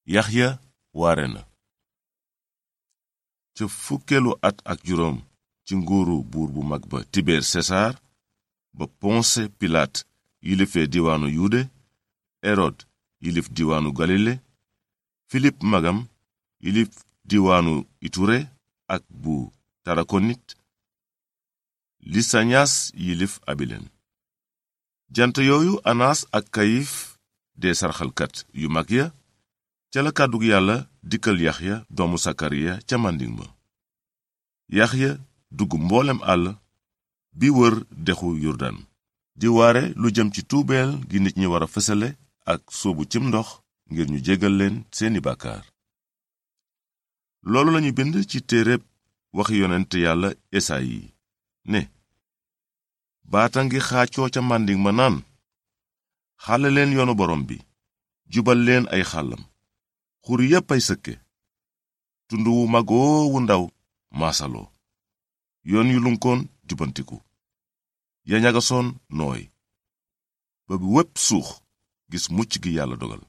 yaxya waare na ca fukkeelu at ak juróom ci nguuru buur bu mag ba tibeer sesaar ba ponse pilaat yilifee diwaanu yude erod yilif diwaanu galile filip magam yilif diwaanu iture ak bu tarakonit lisañas yilif abilen jant yooyu anaas ak kayif dee sarxalkat yu mag ya ca la kàddug yàlla dikkal yaxya doomu sakariya ca màndiŋ ma yaxya dugg mboolem àll bi wër dexu yurdan di waare lu jëm ci tuubeel gi nit ñi wara fësale ak sóobu cim ndox ngir ñu jégal leen seeni bàkkaar loolu lañu bind ci téereb waxi yonent yàlla esayi ne baata ngi xaacoo ca màndiŋ ma naan xàlle leen yoonu borom bi jubal leen ay xàllam xur yépp ay sëkke tund wu magoo wu ndaw maasaloo yoon yu lunkoon jubantiku ya ñagasoon nooy ba bi wépp suux gis mucc gi yàlla dogal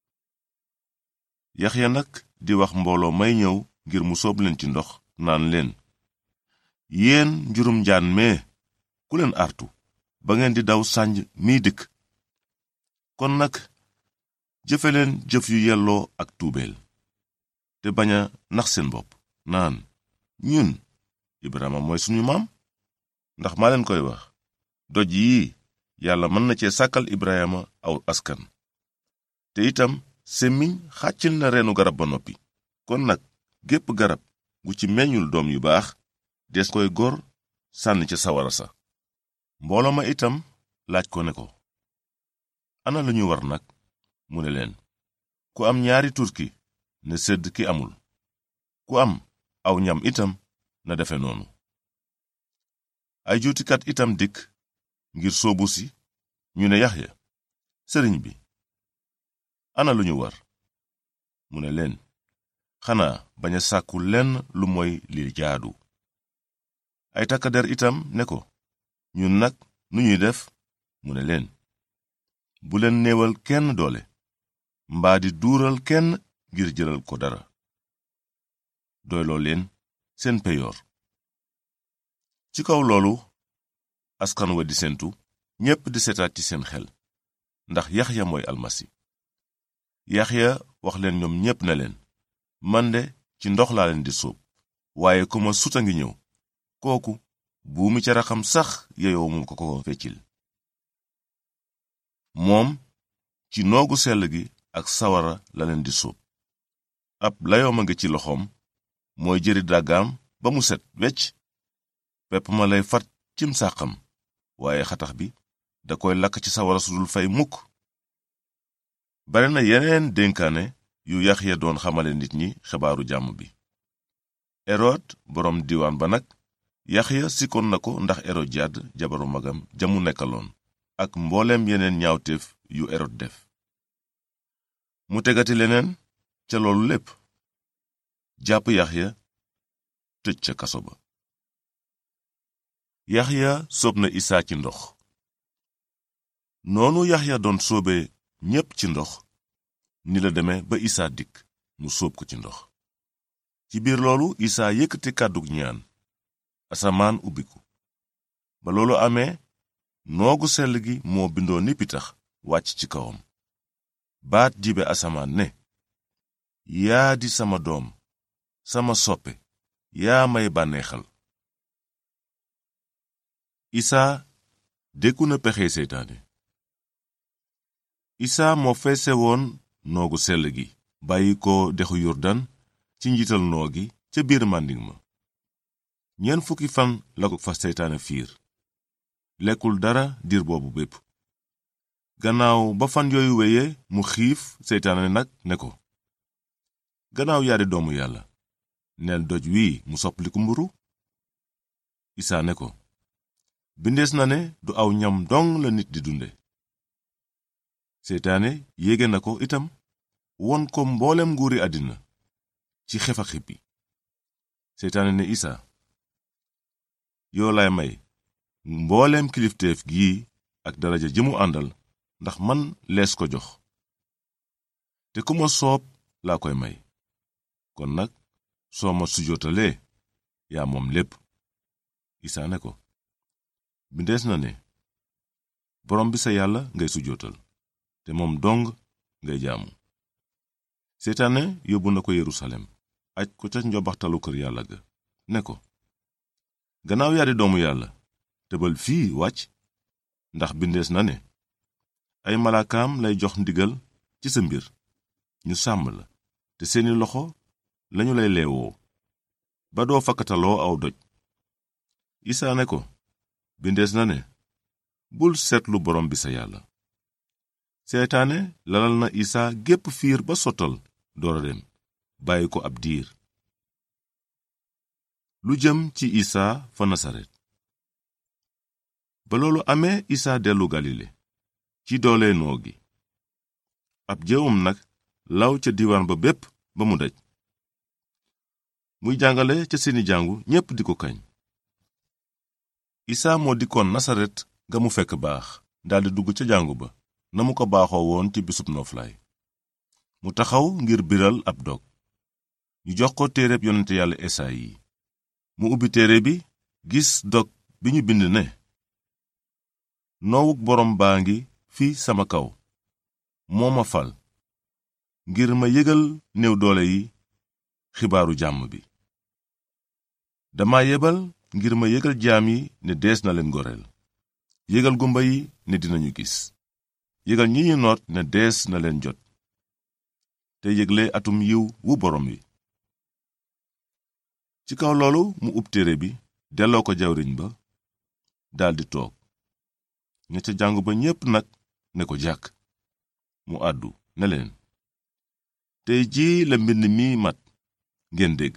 yaxya nag di wax mbooloo may ñëw ngir mu soob leen ci ndox naan leen yéen njurum njaan mee ku leen artu ba ngeen di daw sànj miy dikk kon nag jëfe leen jëf yu yelloo ak tuubeel te bañ a nax seen bopp naan ñun ibrahima mooy suñu maam ndax maa leen koy wax doj yii yàlla mën na cee sàkkal ibrahima aw askan te itam semmiñ xàccil na reenu garab ba noppi kon nag gépp garab gu ci meññul doom yu baax des koy gor sànni ca sawara sa mbooloo ma itam laaj ko ne ko ana lu ñu war nag mu ne leen ku am ñaari turki ne sedd ki amul ku am aw ñam itam na defe noonu ay juutikat itam dikk ngir soobu si ñu ne yaxya sëriñ bi ana lu ñu war mu ne leen xanaa bañ a sàkku lenn lu moy li jaadu ay takkader itam ne ko ñun nag nu ñuy def mu ne leen bu leen néewal kenn doole mbaa di duural kenn ngir jëlal ko dara doyloo leen seen peyoor ci kaw loolu askan wa di sentu ñépp di setaat ci seen xel ndax yaxya mooy almasi yaxya wax leen ñoom ñépp ne leen man de ci ndox laa leen di sóob waaye ku ma sut a ngi ñëw kooku buumi ca raxam sax yeyoo mu ko ko feccil moom ci noogu sell gi ak sawara la leen di sóob ab layoom a ngi ci loxoom mooy jëri dàggaam ba mu set wecc pepp ma lay fat cim sàqam waaye xatax bi da koy lakk ci sawara su dul fay mukk bare na yeneen dénkaane yu Yaxya doon xamale nit ñi xibaaru jàmm bi erod boroom diwaan ba nag Yaxya sikkoon na ko ndax erodiyaad jabaru magam jamu nekkaloon ak mbooleem yeneen ñaawteef yu erod def mu tegati leneen ca loolu lépp jàpp yaxya tëj ca kaso ba yaxya soob na isaa ci ndox noonu yaxya doon soobe ñépp ci ndox ni la deme ba isaa dikk mu sóob ko ci ndox ci biir loolu isaa yëkkati kàddug ñaan asamaan ubbiku ba loolu amee noogu sell gi moo bindoo ni pitax wàcc ci kawam baat jibe asamaan ne yaa di sama doom sama soppe yaa may bànneexal isaa dékku na pexe seytaane isaa moo feese woon noogu sell gi bàyyi ko dexu yurdan ci njiital noo gi ca biir màndiŋ ma ñeent fukki fan la ko fa seytaane fiir lekkul dara diir boobu bépp gannaaw ba fan yooyu weye mu xiif seytaane nag ne ko gannaaw yaari doomu yàlla neel doj wii mu soppaliku mburu isaa ne ko bindees na ne du aw ñam dong la nit di dunde seytaane yéege na ko itam won ko mboolem nguuri àddina ci xef a xippi seytaane ne isaa yoo lay may mbooleem kilifteef gii ak daraja ji mu àndal ndax man lees ko jox te ku ma soob laa koy may kon nag soo ma sujootalee yaa moom lépp isaa ne ko bindees na ne borom bi sa yàlla ngay sujootal te moom dong ngay jaamu seytaane yóbbu na ko yerusalem aj ko ca njobaxtalu kër yàlla ga ne ko gannaaw yaa di doomu yàlla tëbal fii wàcc ndax bindees na ne ay malaakaam lay jox ndigal ci sa mbir ñu sàmm la te seeni loxo lañu lay leewoo ba doo fakkataloo aw doj isaa ne ko bindees na ne bul seetlu borom bi sa yàlla seetaane lalal na isaa gépp fiir ba sottal doora dem bàyyi ko ab diir lu jëm ci isaa fa nasaret ba loolu amee isaa dellu galile ci doole noo gi ab jëwam nag law ca diiwaan ba bépp ba mu daj muy jàngale ca seeni jàngu ñépp di ko kañ isaa moo dikkoon nasaret ga mu fekk baax daldi dugg ca jàngu ba na mu ko baaxoo woon ci bisub nooflaay mu taxaw ngir biral ab dog ñu jox ko téereb yonente yàlla esayi mu ubbi téere bi gis dog bi ñu bind ne noowuk boroom baa ngi fi sama kaw moo ma fal ngir ma yëgal néew doole yi xibaaru jàmm bi dama yebal ngir ma yëgal jaam yi ne dees na leen goreel yëgal gumba yi ne dinañu gis yëgal ñi ñu noot ne dees na leen jot te yëgle atum yiw wu borom wi ci kaw loolu mu ub téere bi delloo ko jawriñ ba daldi toog ña ca jàngu ba ñépp nag ne ko jàkk mu àddu ne leen tey jii la mbind mi mat ngeen dégg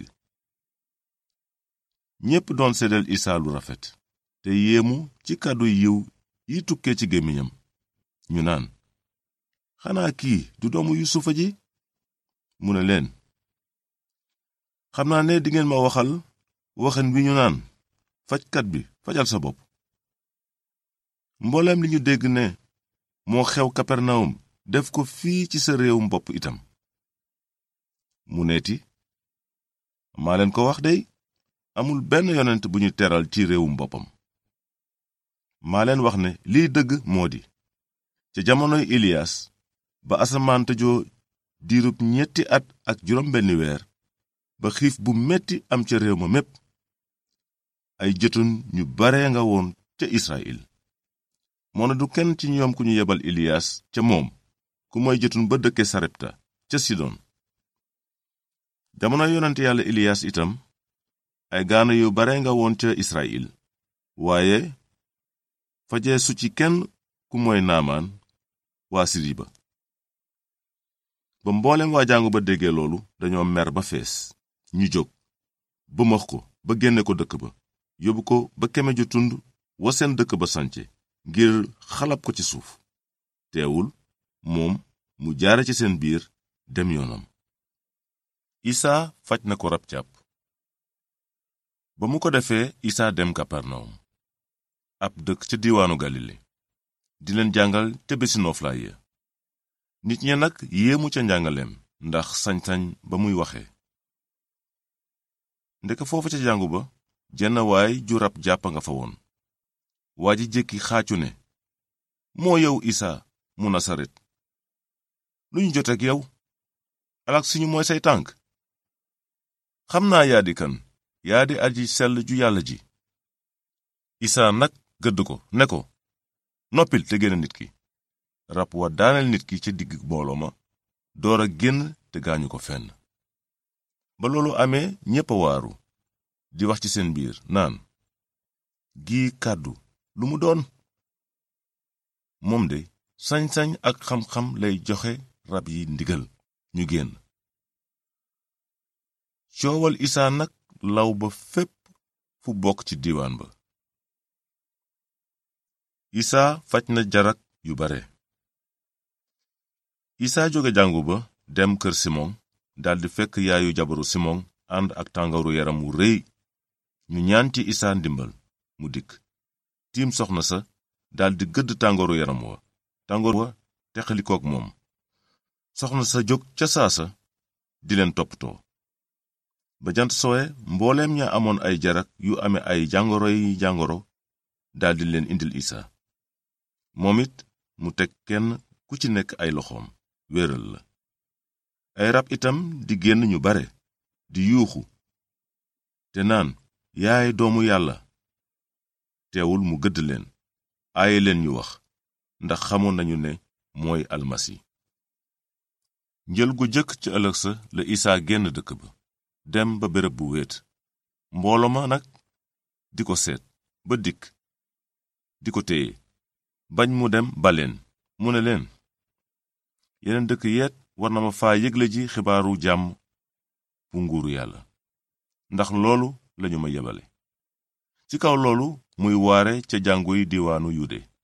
ñépp doon seddal isaa lu rafet te yéemu ci kàddu yiw yi tukkee ci gémmiñam ñu naan xanaa kii du doomu yusufa ji mu ne leen xam naa ne dingeen ma waxal waxen wi ñu naan fajkat bi fajal sa bopp mbooleem li ñu dégg ne moo xew kapernawum def ko fii ci sa réewum bopp itam mu neeti maa leen ko wax dey amul benn yonent bu ñu teral ci réewum boppam maa leen wax ne liy dëgg moo di ca jamonoy Ilias ba asamaan tëjoo diirub ñetti at ak juróom benni weer ba xiif bu metti am ca réew ma mépp ay jëtun ñu bare nga woon ca Israyil moo na du kenn ci ñoom ku ñu yebal Ilias ca moom ku mooy jëtun ba dëkke Sarepta ca Sidon jamono yonent yàlla Ilias itam ay gaana yu bare nga woon ca Israyil waaye fajee su ci kenn ku mooy naamaan waa siri ba ba mboolem waa jàngu ba déggee loolu dañoo mer ba fees ñu jóg bëmax ko ba génne ko dëkk ba yóbbu ko ba keme ju tund wa seen dëkk ba sance ngir xalab ko ci suuf teewul moom mu jaare ci seen biir dem yoonam isaa faj na ko rab càpp ba mu ko defee isaa dem kaparnawum ab dëkk ca diiwaanu galile di leen jàngal te bési nooflaay ya nit ña nag yéemu ca njàngaleem ndax sañ-sañ ba muy waxe ndeke foofa ca jàngu ba jenn waay ju rab jàpp nga fa woon waa ji jékki xaacu ne moo yow isaa mu nasaret lu ñu joteek yow alak suñu mooy say tànk xam naa yaa di kan yaa di aji sell ju yàlla ji isaa nag gëdd ko ne ko noppil te génn nit ki rab wa daaneel nit ki ca digg mbooloo ma door a génn te gaañu ko fenn ba loolu amee ñépp a waaru di wax ci seen biir naan gii kàddu lu mu doon moom de sañ-sañ ak xam-xam lay joxe rab yi ndigal ñu génn coowal isaa nag law ba fépp fu bokk ci diiwaan ba isaa faj na jarak yu bare isaa jóge jàngu ba dem kër simon daldi fekk yaayu jabaru simon ànd ak tàngaru yaram wu rëy ñu ñaan ci isaa ndimbal mu dikk tiim soxna sa daldi gëdd tàngooru yaram wa tàngoor wa teqalikook moom soxna sa jóg ca saasa di leen toppatoo ba jant sowe mbooleem ña amoon ay jarak yu ame ay jàngoro yi jàngoro daldi leen indil isa moom it mu teg kenn ku ci nekk ay loxoom wéral la ay rab itam di génn ñu bare di yuuxu te naan yaay doomu yàlla teewul mu gëdd leen aaye leen ñu wax ndax xamoon nañu ne mooy almasi njël gu jëkk ci ëllëg sa la isaa génn dëkk ba dem ba béréb bu wéet mbooloo ma nag di ko seet ba dikk di ko téye bañ mu dem baleen mu ne leen yeneen dëkk yeet war na ma faa yëgle ji xibaaru jàmm bu nguuru yàlla ndax loolu lañu ma yebale ci kaw loolu muy waare ca jàngu yi diiwaanu yude